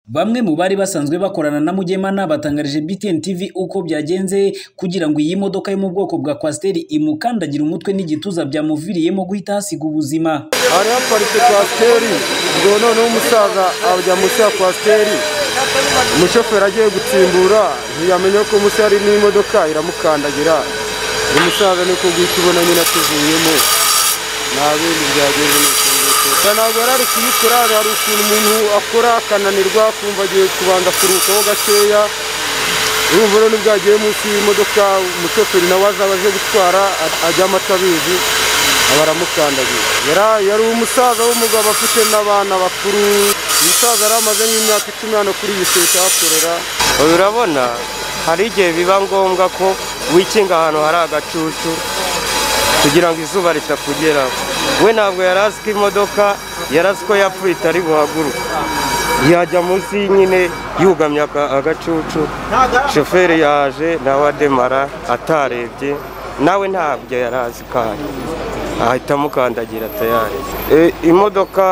Bamwe mu bari basanzwe bakorana na Mugemana batangarije BTN TV uko byagenze kugira ngo iyi modoka yo mu bwoko bwa kwasiteri imukandagire umutwe n'igituza byamuviriyemo guhita hasiga ubuzima. hari haparitse kwasiteri ngo noneho umusaza ajya munsi ya kwasiteri umushoferi agiye gutsimbura ntiyamenya ko munsi hari n'imodoka iramukandagira uyu musaza niko guhita ubona nyine atuvuyemo nta bindi byagenze ni uko nguko ntabwo yari ari kuyikora hari ukuntu umuntu akora akananirwa kumva agiye kubanza kuruhukaho gakeya urumva rero nibwo yagiye munsi y'imodoka umushoferi nawe azaba aje gutwara ajyamo atabizi aba aramukandagiye Yari- yari umusaza w'umugabo afite n'abana bakuru umusaza yari amaze nk'imyaka icumi hano kuri iyi sosiyete ahakorera urabona hari igihe biba ngombwa ko wikinga ahantu hari agacucu kugira ngo izuba ritakugeraho we ntabwo yari azi ko imodoka yari azi ko yapfuye itari buhaguruke yajya munsi nyine yugamye aka- agacucu shoferi yaje nawe ademara atarebye nawe ntabyo yari azi ko ahari ahita amukandagira tayari E, imodoka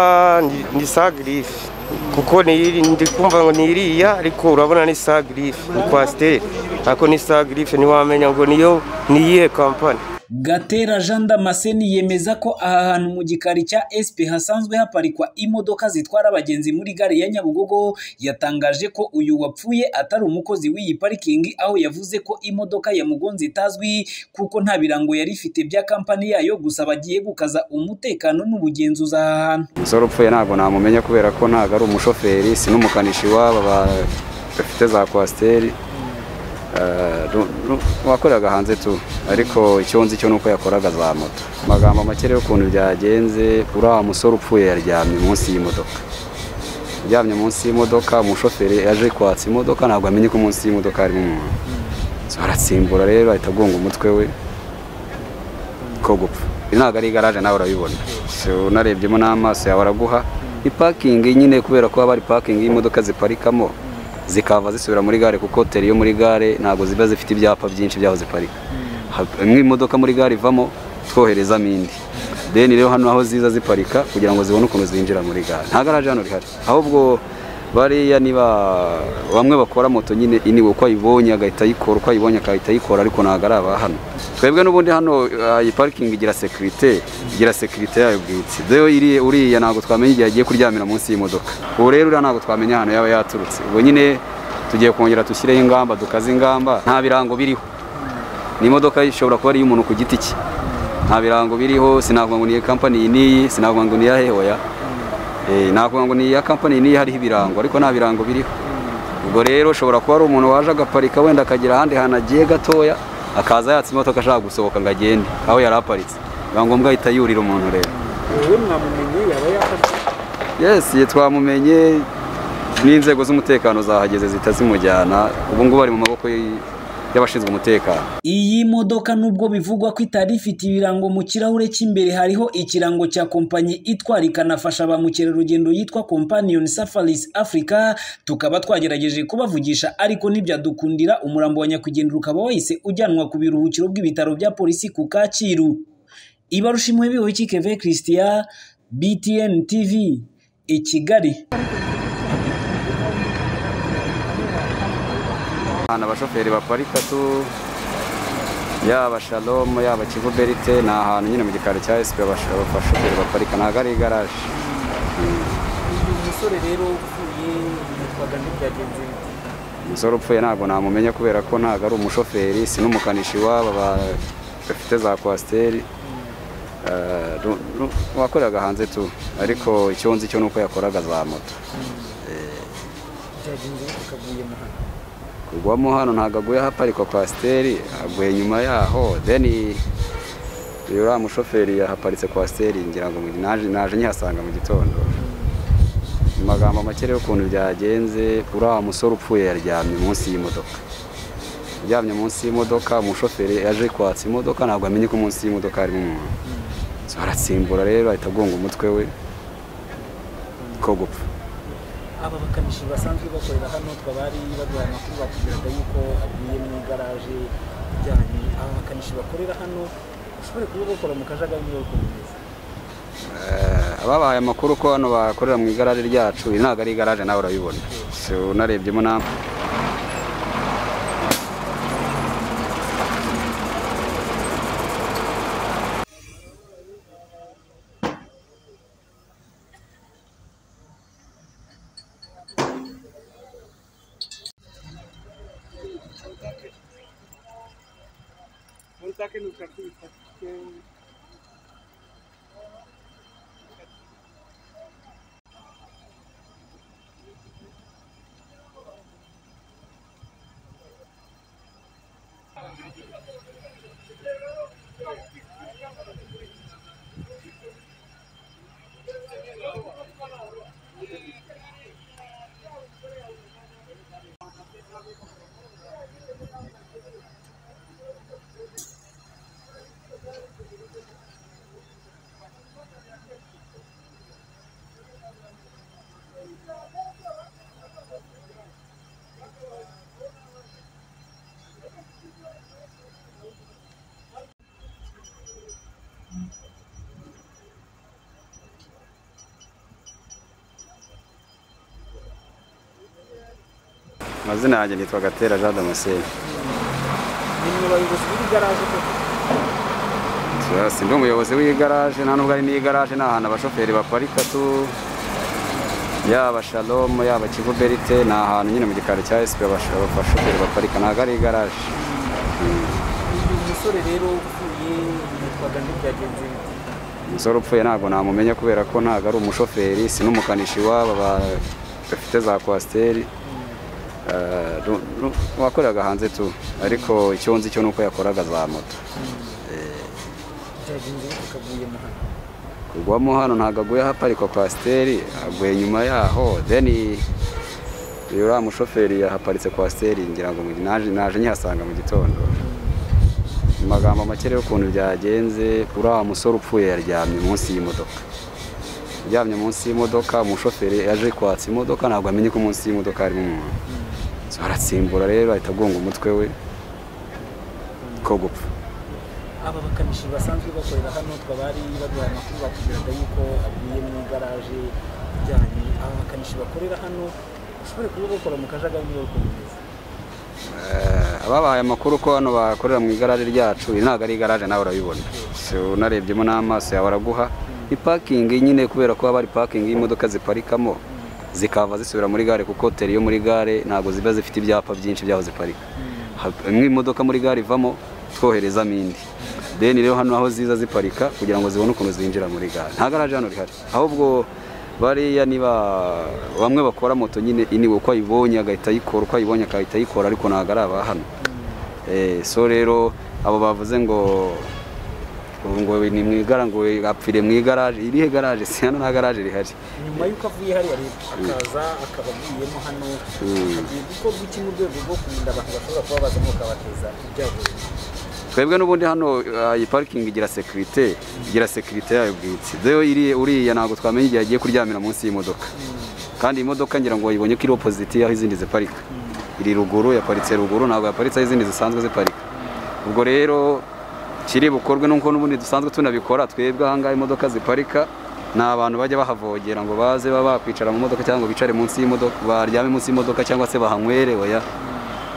ni- ni sagirifi kuko ni iri- ndi kumva ngo ni iriya ariko urabona ni sagirifi ni kwasiteri ariko ni sagirifi ntiwamenya ngo niyo ni iyihe kampani Gatera Jean Damascene yemeza ko aha hantu mu gikari cya SP hasanzwe haparikwa imodoka zitwara abagenzi muri gare ya Nyabugogo yatangaje ko uyu wapfuye atari umukozi w'iyi parikingi aho yavuze ko imodoka yamugonze itazwi kuko nta birango yari ifite bya kampani yayo gusa bagiye gukaza umutekano n'ubugenzuzi aha hantu. umusore upfuye ntabwo namumenya kubera ko ntabwo ari umushoferi si n'umukanishi w'aba ba- bafite za kwasiteri Eh, ru- ru- wakoreraga hanze tu ariko icyo nzi cyo ni uko yakoraga za moto Mu magambo make rero ukuntu byagenze uriya musore upfuye yaryamye munsi y'imodoka uryamye munsi y'imodoka umushoferi yaje kwatsa imodoka ntabwo amenye ko munsi y'imodoka harimo umuntu So, aratsimbura rero ahita agonga umutwe we ko gupfa iri ntabwo ari igaraje nawe urabibona So, unarebyemo n'amaso yawe araguha ni pakingi nyine kubera ko haba hari pakingi y'imodoka ziparikamo zikava zisubira muri gare kuko hoteli yo muri gare ntabwo ziba zifite ibyapa byinshi by'aho ziparika Ha- imwe imodoka muri gare ivamo twoherezamo indi deni rero hano aho ziza ziparika kugira ngo zibone ukuntu zinjira muri gare nta garaje hano rihari ahubwo bariya niba bamwe bakora moto nyine iniwe uko ayibonye agahita ayikora uko ayibonye agahita ayikora ariko ntabwo ari aba hano twebwe n'ubundi hano ah, iyi parikingi igira sekirite igira sekirite yayo bwite rero iriya uriya ntabwo twamenya igihe agiye kuryamira munsi y'imodoka ubu rero uriya ntabwo twamenya ahantu yaba yaturutse ubwo nyine tugiye kongera dushyireho ingamba dukaze ingamba nta birango biriho ni imodoka ishobora kuba ari iy'umuntu ku giti cye nta birango biriho sinavuga ngo ni iya kampani iyi n'iyi sinavuga ngo ni iya hehoya Eh, navuga ngo ni iya kampani iyi n'iyi hariho ibirango ariko nta birango biriho ubwo rero ushobora kuba ari umuntu waje agaparika wenda akagera ahandi hantu agiye gatoya akaza yatse imodoka ashaka gusohoka ngo agende aho yari aparitse biba ngombwa ahita yurira umuntu rero yes iyi twamumenye n'inzego z'umutekano zahageze zihita zimujyana ubu ngubu ari mu maboko y- y'abashinzwe umutekano Iyi modoka nubwo bivugwa ko itari ifite ibirango mu kirahure cy'imbere hariho ikirango cya kompanyi itwara ikanafasha ba mukerarugendo yitwa Companion Safaris Africa tukaba twagerageje kubavugisha ariko ntibyadukundira umurambo wa nyakwigendera ukaba wahise ujyanwa ku biruhukiro bw'ibitaro bya polisi ku Kacyiru Ibarushimwe biwe Keve Christian BTN TV i Kigali ahantu abashoferi baparika tu yaba shalomu yaba kivu berite ni ahantu nyine mu gikari cya esipe abashoferi baparika ntabwo ari igaraje umusore rero upfuye yitwaga ntibyagenze bite umusore upfuye ntabwo namumenya kubera ko ntabwo ari umushoferi si n'umukanishi w'aba ba- bafite za kwasiteri Eh, ru- ru- wakoreraga hanze tu ariko icyo nzi cyo ni uko yakoraga za moto byagenze bite ukavuyemo hano kugwamo hano ntabwo aguye ahaparikwa kwasiteri aguye nyuma yaho deni uriya mushoferi yahaparitse kwasiteri ngira ngo mu gi- naje naje nyihasanga mu gitondo mu magambo make rero ukuntu byagenze uriya musore upfuye yaryamye munsi y'imodoka uryamye munsi y'imodoka umushoferi yaje kwatsa imodoka ntabwo amenye ko munsi y'imodoka harimo umuntu So, aratsimbura rero ahita agonga umutwe we ko gupfa aba bakanishi basanzwe bakorera hano twabari baduha amakuru batubwiraga yuko aguye mu igaraje ijyanye aba bakanishi bakorera hano ushobore kuba bakora mu kajagari niba bikomeza Eh, ababahaye amakuru ko hano bakorera mu igaraje ryacu iyi ntabwo ari igaraje nawe urabibona si unarebyemo nawe amazina yanjye nitwa gatera jean damascene nimwe bayobozi b'igaraje koko ndi umuyobozi w'igaraje nta nubwo ari n'igaraje ni ahantu abashoferi baparika tu yaba shalomu yaba kivu berite ni ahantu nyine mu gikari cya esipi abashoferi baparika ntabwo ari igaraje uyu musore rero upfuye yitwaga ntibyagenze bite umusore upfuye ntabwo namumenya kubera ko ntabwo ari umushoferi si n'umukanishi waba bafite za kwasiteri Eh, nu- nu- wakoreraga hanze tu ariko icyo nzi cyo ni uko yakoraga za moto byagenze bite ukaguyemo hano kugwamo hano ntabwo aguye ahaparikwa kwasiteri aguye nyuma yaho then uriya mushoferi yahaparitse kwasiteri ngira ngo mu gi- naje naje nkihasanga mu gitondo mu magambo make rero ukuntu byagenze uriya musore upfuye yaryamye munsi y'imodoka aryamye munsi y'imodoka umushoferi yaje kwatsa imodoka ntabwo amenye ko munsi y'imodoka harimo umuntu So, aratsimbura rero ahita agonga umutwe we ko gupfa aba bakanishi basanzwe bakorera hano twabari baduhaye amakuru batubwiraga yuko aguye mu igaraje ijyanye aba bakanishi bakorera hano bashobore kuba bakora mu kajagari bakomeza Eh, ababahaye amakuru ko hano bakorera mu igaraje ryacu iyi ntabwo ari igaraje nawe urabibona Si unarebyemo n'amaso yawe araguha ni pakingi nyine kubera ko haba hari pakingi y'imodoka ziparikamo zikava zisubira muri gare kuko tere yo muri gare ntabwo ziba zifite ibyapa byinshi by'aho ziparika Ha- imwe imodoka muri gare ivamo twoherezamo indi deni rero hano aho ziza ziparika kugira ngo zibone ukuntu zinjira muri gare nta garaje hano rihari ahubwo bariya niba bamwe bakora moto nyine iniwe uko ayibonye agahita ayikora uko ayibonye agahita ayikora ariko ntabwo ari aba hano Eh, so rero abo bavuze ngo ngo ni mu igara ngo apfire mu igaraje irihe garaje si hano nta garaje rihari nyuma y'uko avuye hariya leta akaza akaba aguyemo hano hagiye gukorwa iki mu rwego rwo kurinda abantu bashobora kuba bazamo ukabateza ibyago twebwe n'ubundi hano uh, iyi parikingi igira sekirite igira sekirite yayo bwite rero iriya- uriya ntabwo twamenya igihe agiye kuryamira munsi y'imodoka kandi iyi modoka ngira ngo wayibonye ko iri opoziti aho izindi ziparika iri ruguru yaparitse ruguru ntabwo yaparitse aho izindi zisanzwe ziparika ubwo rero kiri bukorwe n'uko n'ubundi dusanzwe tunabikora twebwe ahangaha imodoka ziparika ni abantu bajya bahavogera ngo baze baba bakwicara mu modoka cyangwa ngo bicare munsi y'imodoka baryame munsi y'imodoka cyangwa se bahanywere oya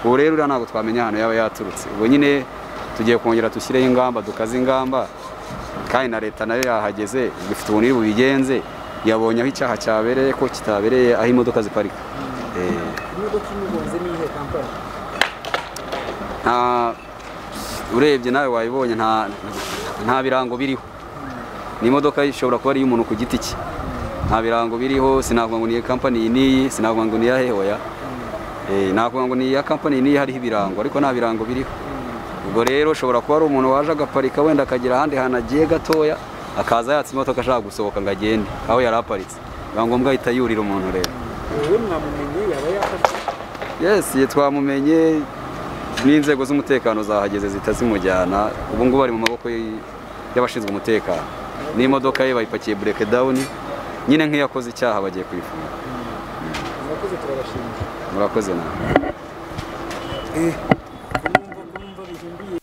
ubu rero uriya ntabwo twamenya ahantu yaba yaturutse ubwo nyine tugiye kongera dushyireho ingamba dukaze ingamba kandi na leta nayo yahageze ifite ubunini bubigenze yabonye aho icyaha cyabereye ko kitabereye aho imodoka ziparika Eh, imodoka imugonze n'iyihe kampani nta urebye nawe wayibonye nta nta birango biriho ni imodoka ishobora kuba ari iy'umuntu ku giti cye nta birango biriho sinavuga ngo ni iya kampani iyi n'iyi sinavuga ngo ni iya hehoya Eh, navuga ngo ni iya kampani iyi n'iyi hariho ibirango ariko nta birango biriho ubwo rero ushobora kuba ari umuntu waje agaparika wenda akagira ahandi hantu agiye gatoya akaza yatse imodoka ashaka gusohoka ngo agende aho yari aparitse biba ngombwa ahita yurira umuntu rero wowe mwamumenye yaba yafashe yes twamumenye n'inzego z'umutekano zahageze zihita zimujyana ubu ngubu ari mu maboko y- y'abashinzwe umutekano n'imodoka ye bayipakiye bureke dawuni nyine nk'iyakoze icyaha bagiye kuyifunga murakoze turabashimira murakoze nawe kumva kumva bihimbiye